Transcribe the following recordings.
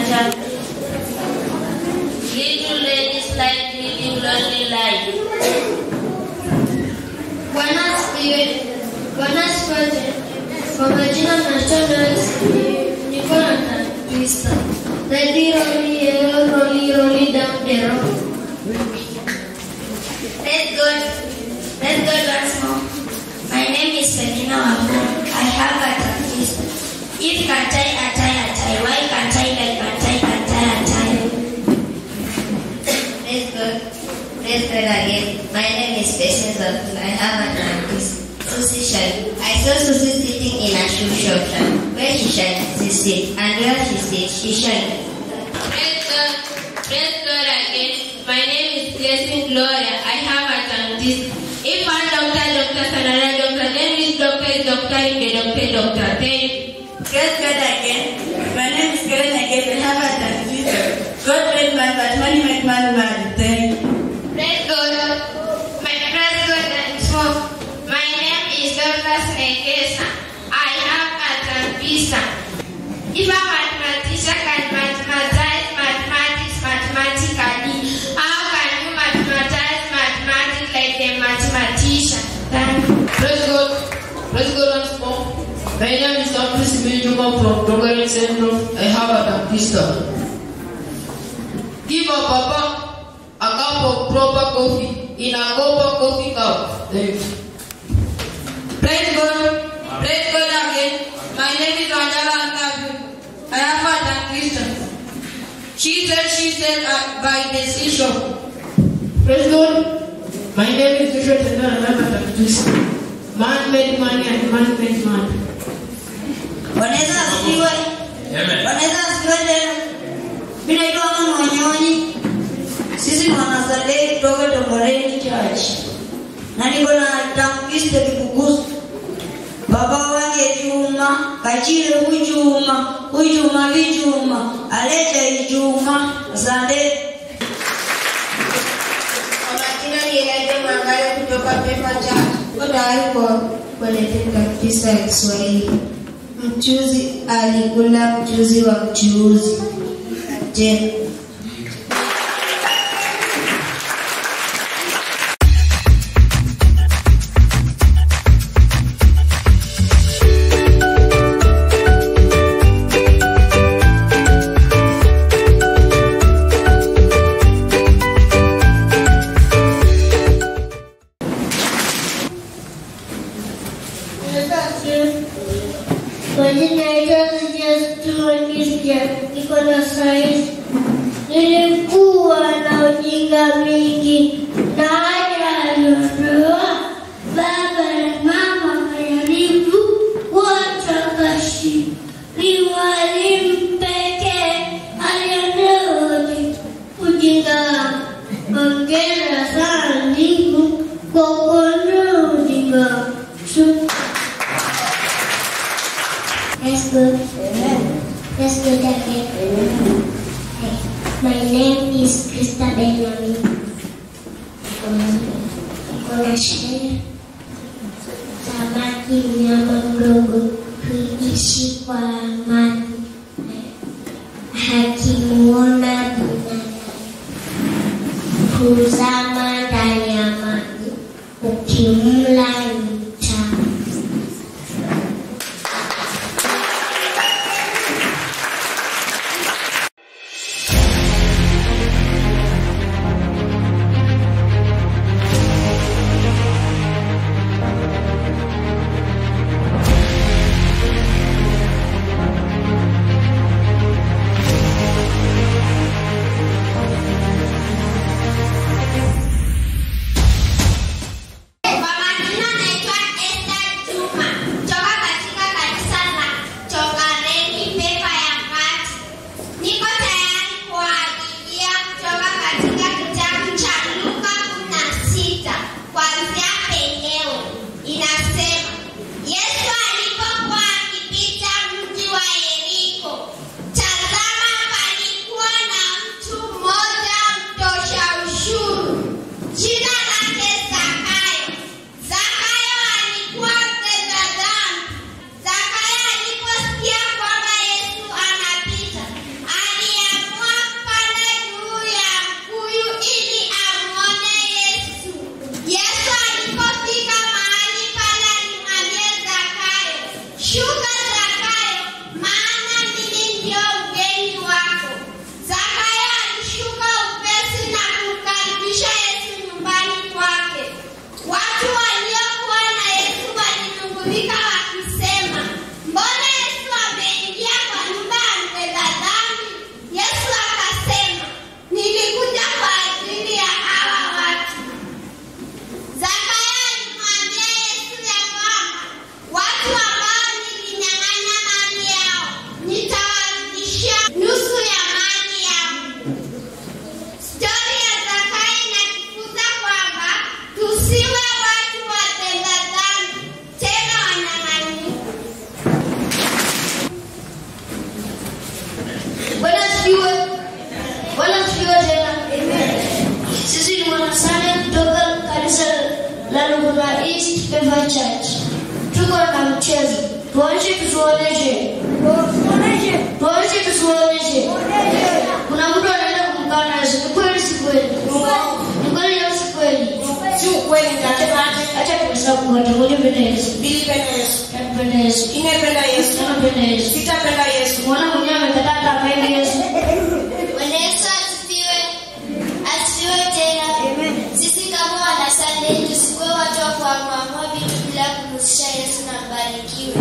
chapter. Little ladies like living lonely life. Bwana asifiwe. Bwana asifiwe. Kwa majina National niko na tatizo. Lady Rolly, yellow Rolly, Rolly down the road. Let's go. Let's go once more. My name is Selina Wambo. I have a tattoo. If Kantai Atai Atai, why Kantai like Kantai Kantai Atai? Let's go. Let's go again. My name is Patience of I have a tattoo. Susie Shine. I saw Susie sitting in a shoe shop. Where she shine, she sit. And where she sit, she shine. Praise God. Praise God again. My name is Blessing Gloria. I have a dentist. If one doctor, doctor, another doctor, then which doctor is doctor in the doctor, doctor? Thank you. Praise God again. My name is Karen again. I have a tattoo. God made man, but money made man mad. Thank you. Praise God. My praise God and so my name is Dr. Snegesa. I have a dentist. If a mathematician can mathematize mathematics mathematically, how can you mathematize mathematics like a mathematician? Thank you. Praise God. Praise God once more. My name is Dr. Simeon Juma from Programming Syndrome. I have a baptista. Give a papa a cup of proper coffee in a copper coffee cup. Thank you. Praise God. Praise God again. My name is Angela Ankabu. I have a tattoo. She said she said uh, by the seashore. Praise God. My name is Joshua Tenda and I'm a baptist. Man made money and man made man. Wanaweza asifiwe. Wanaweza asifiwe tena. Mimi naitwa Mama Wanyonyi. Sisi ni wanazalei kutoka Tongoreni Church. Na niko na tamkiste Kikugusu. Baba wake Juma, Kachile Hujuma, Hujuma Vijuma, Alecha Ijuma, Asante. Kwa majina ni Elijah Mangale kutoka Pepa Church. Niko tayari kwa kuelekea kisa ya Kiswahili. Mchuzi alikula mchuzi wa mchuuzi. Je, Kwa jina naitwa Sijastumangisia, niko na sayansi. Nilikuwa na ujinga mingi na haja aliondoa baba na mama kajaribu watakashi ni walimu pekee aliondoa ujinga wangu. Hongera sana Mungu kwa kuondoa ujinga wangu. Shukrani. Let's go. Let's go again. My name is Krista Benjamin. Kuna sherehe samaki mnyama mdogo huishi kwa amani, hakimuona binadamu huzama ndani ya maji, ukimla ni tamu. Pever Church. Tuko na mchezo. Tuonyeshe tusionyeshe. Tuonyeshe tusionyeshe. Kuna mtu anaenda kumkana Yesu. Ni kweli si kweli? Ni kweli au si kweli? Si ukweli nasema Acha tuhesabu wote. Ngoja penda Yesu. nilipenda Yesu. Napenda Yesu. Nimependa Yesu. Napenda Yesu. Sitapenda Yesu. Mwana mwenyewe amekataa hata apende Yesu. Bwana Yesu asifiwe. Asifiwe tena. Sisi kama wana Sunday tusikuwe watu wa kuamua vitu bila kumhusisha Yesu na mbarikiwe.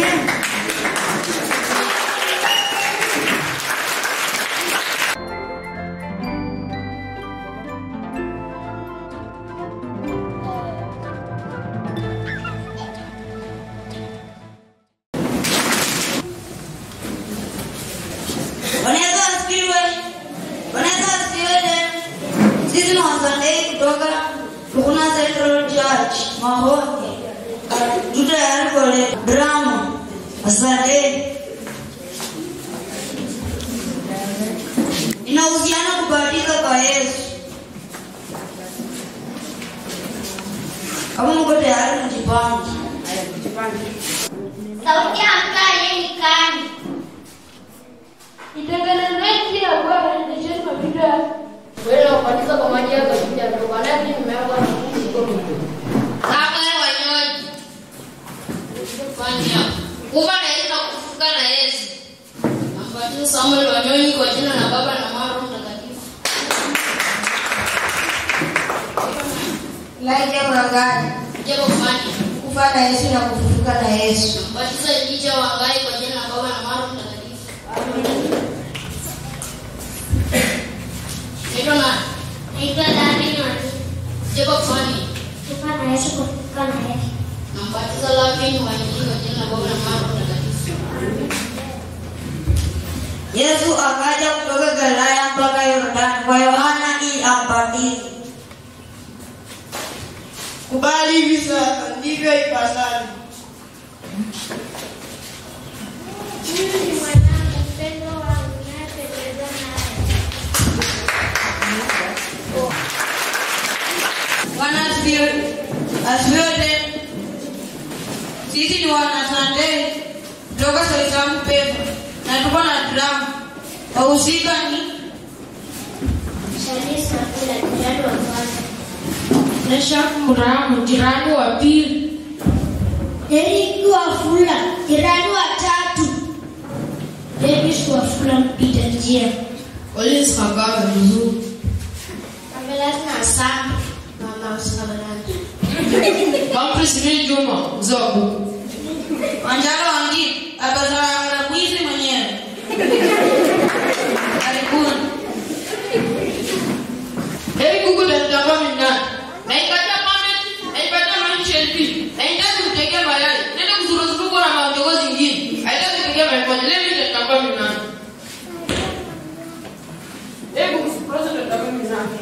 Bwana Yesu asifiwe. Bwana Yesu asifiwe tena. Sisi ni wasandei kutoka Tukuna Central Church Mahonge. Tu tayari kuleta drama. Asanteni. Inahusiana kubatiza kwa Yesu. Kama mko tayari mjipange. Sauti ya mtu aliyenikani. Itengenezeni njia ya Bwana, endesheni mapito yake. Wewe unabatiza kwa maji ya baridi ya toba, nani nimeanza na Mungu kwa Mungu. Kama wanyonyi. Fanya. Kufa na Yesu na kufufuka na Yesu. Ambatizo Samuel Wanyonyi kwa jina la Baba na Mwana na Roho Mtakatifu. Laija Mwangani. Jambo kufanya. Kufa na Yesu na kufufuka na Yesu. Ambatizo Elijah Wangai kwa jina la Baba na Mwana na Roho Mtakatifu. Naitwa nani? Naitwa Dani Nyoni. Jambo kufanya. Kufa na Yesu kufufuka na Yesu. Nambatiza Laken Wanyonyi kwa jina la Baba na Mwana na Roho Mtakatifu. Yesu akaja kutoka Galilaya mpaka Yordani kwa Yohana ili ambatize. Kubali hivi sasa ndivyo ipasavyo. Huyu ni mwanangu mpendwa wangu ninayependezwa naye. Bwana asifiwe. Asifiwe tena. Sisi ni wana Sunday kutoka Soisamu Pepa na tuko na drama. Wahusika ni Shanice Nakula, jirani wa kwanza. Meshak Muramu, jirani wa pili. Eric Wafula, jirani wa tatu. Davis Wafula, mpita njia. Collins Kagame mzuri. Pamela na Sam, mama usikamanaji. Humphrey Simi Juma mzee wa buku. Wanjaro Wangi abazara mwizi mwenyewe. Karibuni. Heri Google nitamba minani. Naipatia comment, naipatia maandishi LP. Nahitaji kutegea mayai. Nenda kuzuruzuru kwa na maondogo zingine. Haitaki kutegea mayai kwa leo nitamba minani. Heri Google process nitamba minani.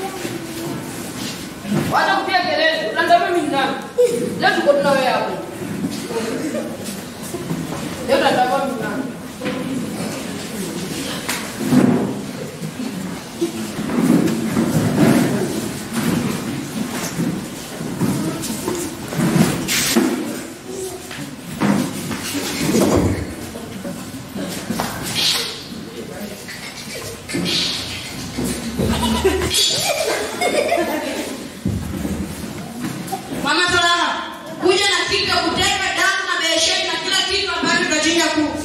Wacha kupiga kelele, unatamba minani. Leo tuko tuna wewe hapo. Leo tunatamba minani. Mama Salama, kuja na kitu ya kuteka damu na besheni na kila kitu ambacho tunachinja kuku.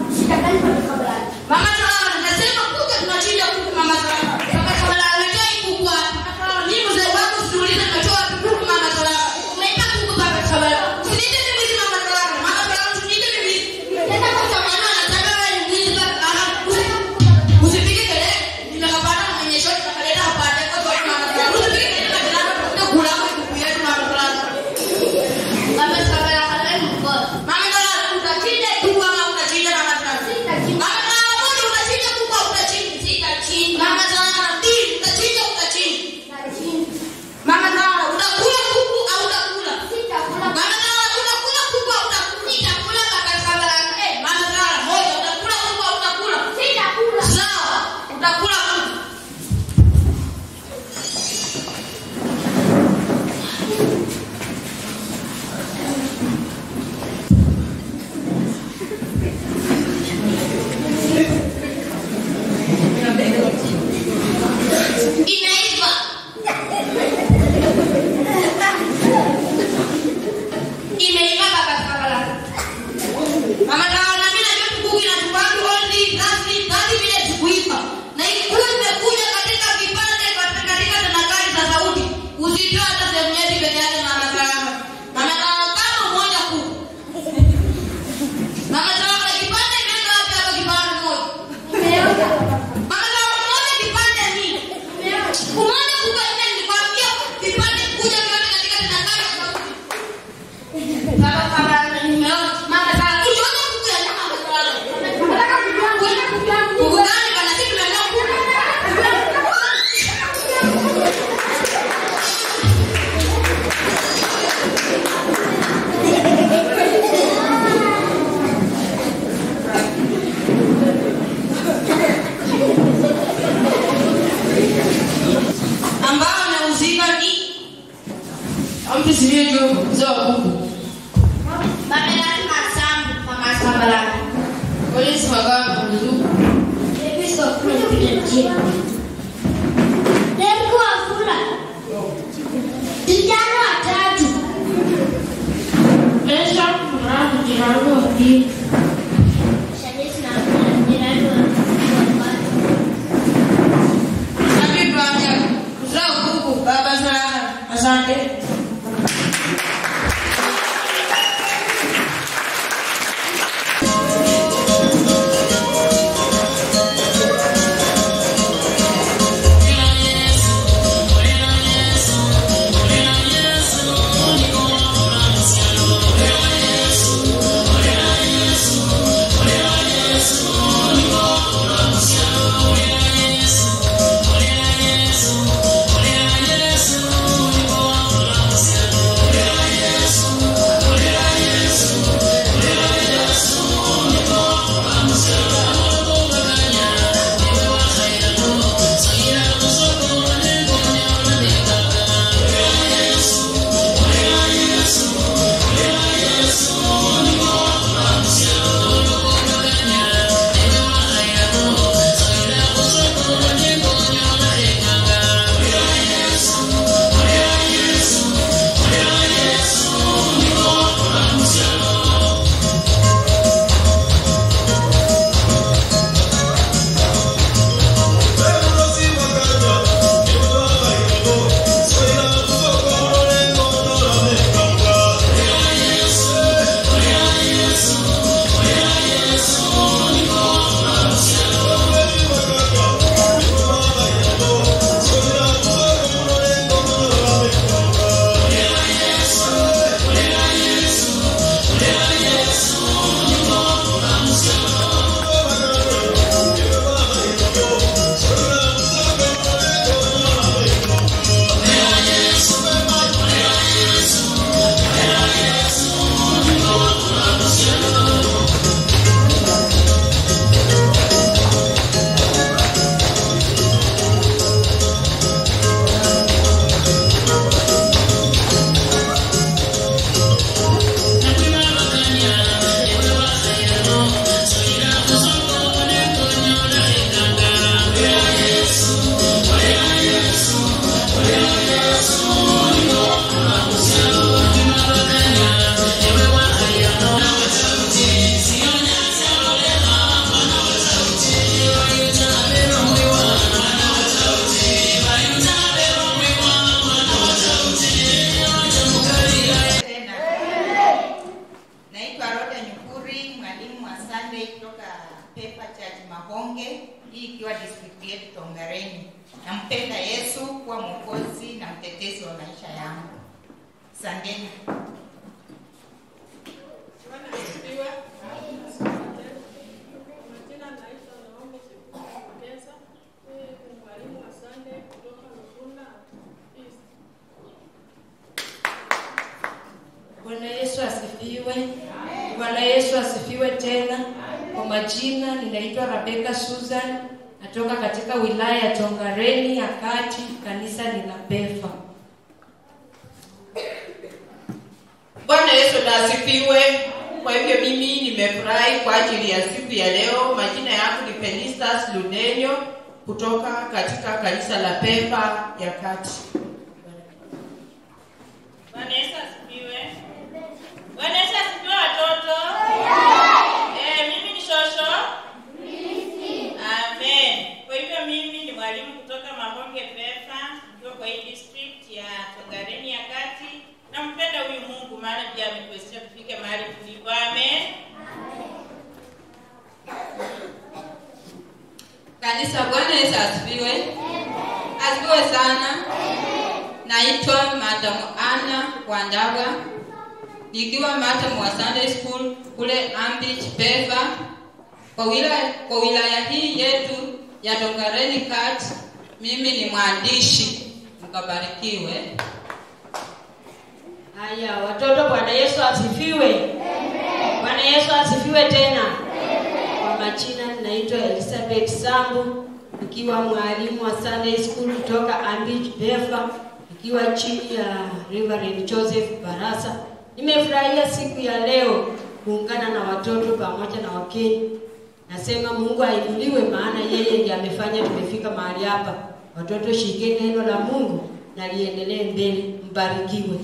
Mama Salama, nasema kuku tunachinja kuku Mama Salama. Mama Salama, aletei kuku hapa. Mama Salama, mimi mzee wako siulize tunatoa wapi kuku Mama Salama. Unaita kuku Mama Salama. Usiniite mimi mwizi Mama Salama. Mama Salama, usiniite mimi mwizi. Tena kwa sababu anataka wewe ni mwizi baba. Aha, usi- Usipige kelele. Nimekapata mwenye shoti na kaleta hapa hata kwa sababu Mama Salama. Usipige kelele. mzee wa kuku. Bamelani Masambu, Mama Sambalani. Polisi Magamba, Mzuku. Davis Wafula Peter Jia. Derku Wafula. Vijana watatu. Esha Muramu jirani wa pili. Shadisi na Muramu jirani wa kwanza. Happy Bwana, mzee wa kuku, baba sana. Asante. Tena. Naitwa Roda Nyukuri, mwalimu wa Sunday kutoka Pepa Church Mahonge, hii ikiwa district yetu Tongareni. Nampenda Yesu kuwa mwokozi na mtetezi wa maisha yangu. Asanteni. Majina naitwa Naomi Chepesa. Mimi ni mwalimu wa Sunday kutoka Lukunda East. Bwana Yesu asifiwe. Bwana Yesu asifiwe tena. Kwa majina ninaitwa Rebecca Susan, natoka katika wilaya ya Tongareni ya Kati, kanisa ni la Pefa. Bwana Yesu na asifiwe. Kwa hivyo mimi nimefurahi kwa ajili ya siku ya leo. Majina yangu ni Penistas Ludenyo kutoka katika kanisa la Pepa ya Kati. Bwana Yesu asifiwe. Bwana Yesu asifiwe watoto. Eh, mimi ni Shosho. Amen. Kwa hivyo mimi ni mwalimu kutoka Mahonge Pefa, nikiwa kwa hii district ya Tongareni ya Kati. Nampenda huyu Mungu maana pia ametuwezesha tufike mahali tulipo. Amen. Kanisa, Bwana Yesu asifiwe. Asifiwe sana. Naitwa Madam Anna Wandaga, nikiwa madam wa Sunday School kule Ambich Peva, kwa wilaya, kwa wilaya hii yetu ya Tongareni Kati. Mimi ni mwandishi, mkabarikiwe. Haya, watoto, Bwana Yesu asifiwe. Bwana Yesu asifiwe tena. Kwa majina ninaitwa Elizabeth Sambu, nikiwa mwalimu wa Sunday School kutoka Ambich Befa, nikiwa chini ya Reverend Joseph Barasa. Nimefurahia siku ya leo kuungana na watoto pamoja na wageni. Nasema Mungu ainuliwe, maana yeye ndiye amefanya tumefika mahali hapa. Watoto, shikeni neno la Mungu na liendelee mbele. Mbarikiwe.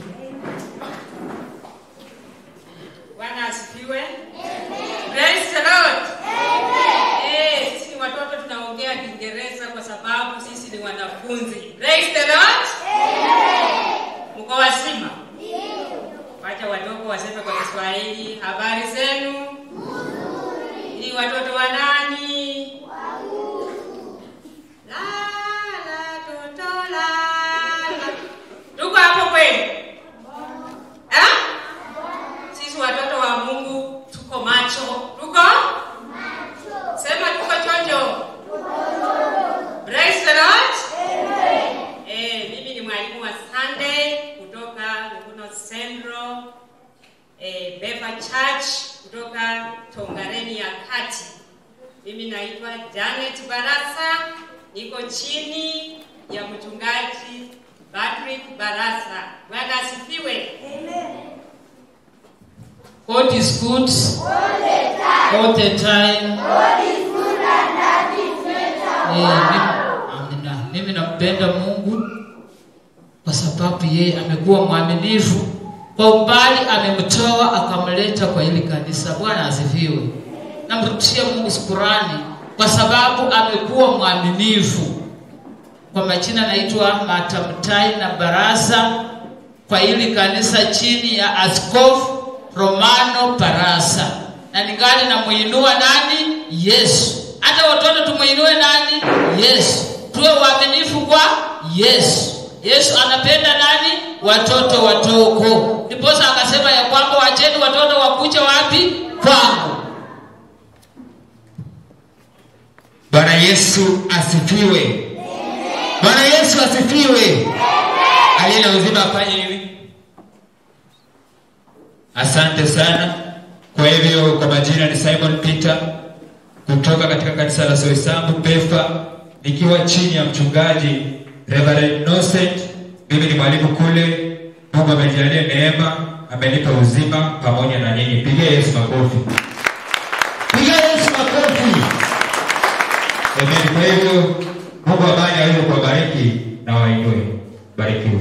Bwana asifiwe. Praise the Lord. Eh, sisi ni watoto tunaongea Kiingereza kwa sababu sisi ni wanafunzi. Praise the Lord. Mko wazima? Wacha wadogo waseme kwa Kiswahili. Habari zenu? Ni watoto wa nani? La la toto la la. Tuko hapo kweli? Eh? Sisi watoto wa Mungu tuko macho. Tuko? Sema tuko chonjo. Praise the Lord. Eh, mimi ni mwalimu wa Sunday kutoka Lukuno Central eh, Beva Church kutoka Tongareni ya Kati. Mimi naitwa Janet Barasa, niko chini ya mchungaji Patrick Barasa. Bwana asifiwe. God is good all the time. Eh, mimi- amina. Mimi nampenda Mungu kwa sababu yeye amekuwa mwaminifu. Kwa umbali amemtoa akamleta kwa hili kanisa. Bwana asifiwe. Namrudishia Mungu shukurani kwa sababu amekuwa mwaminifu. Kwa majina naitwa Matamtai na Barasa kwa hili kanisa chini ya Askofu Romano Barasa, na ningali namuinua nani? Yesu. Hata watoto tumuinue nani? Yesu. Tuwe waaminifu kwa Yesu. Yesu anapenda nani? Watoto wadogo. Ndiposa akasema ya kwamba wacheni watoto wakuja wapi? Kwangu. Bwana Yesu asifiwe. Bwana Yesu asifiwe. Aliye na uzima afanye hivi. Asante sana. Kwa hivyo kwa majina ni Simon Peter kutoka katika kanisa la Soisambu Pefa, nikiwa chini ya mchungaji Reverend Innocent. Mimi ni mwalimu kule. Mungu amenijalia neema, amenipa uzima pamoja na nyinyi. Pigia Yesu makofi. Pigia Yesu makofi. Amen. Kwa hivyo Mungu amani aweze kuwabariki na wainue. Barikiwe.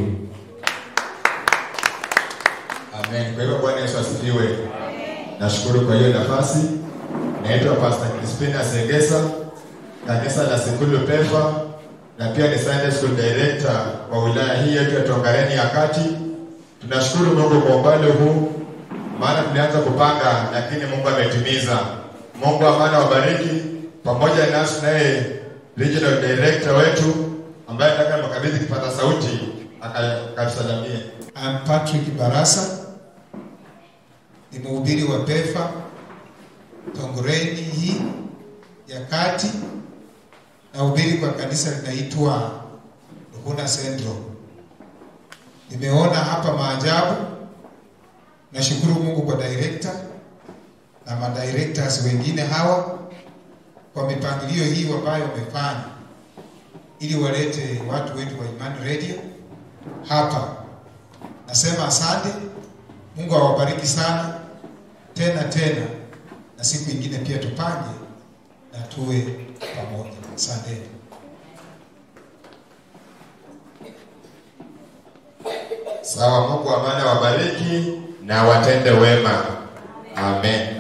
Amen. Kwa hivyo Bwana Yesu asifiwe. Nashukuru kwa hiyo nafasi. Naitwa Pastor Crispina Segesa, kanisa la Sekulu Pefa, na pia ni Sunday School Director wa wilaya hii yetu ya Tongareni ya Kati. Tunashukuru Mungu kwa umbali huu, maana tulianza kupanga, lakini Mungu ametimiza. Mungu amani wabariki, pamoja nasi naye Regional Director wetu ambaye nataka makabidhi kipata sauti akatusalamie. I'm Patrick Barasa, ni mhubiri wa PEFA Tongoreni hii ya kati, na hubiri kwa kanisa linaitwa Ruhuna Central. Nimeona hapa maajabu. Nashukuru Mungu kwa director na madirectors wengine hawa kwa mipangilio hii ambayo wamefanya ili walete watu wetu wa Imani Radio hapa. Nasema asante. Mungu awabariki sana tena tena, na siku ingine pia tupange na tuwe pamoja. Asante. Sawa, Mungu amani awabariki na watende wema. Amen.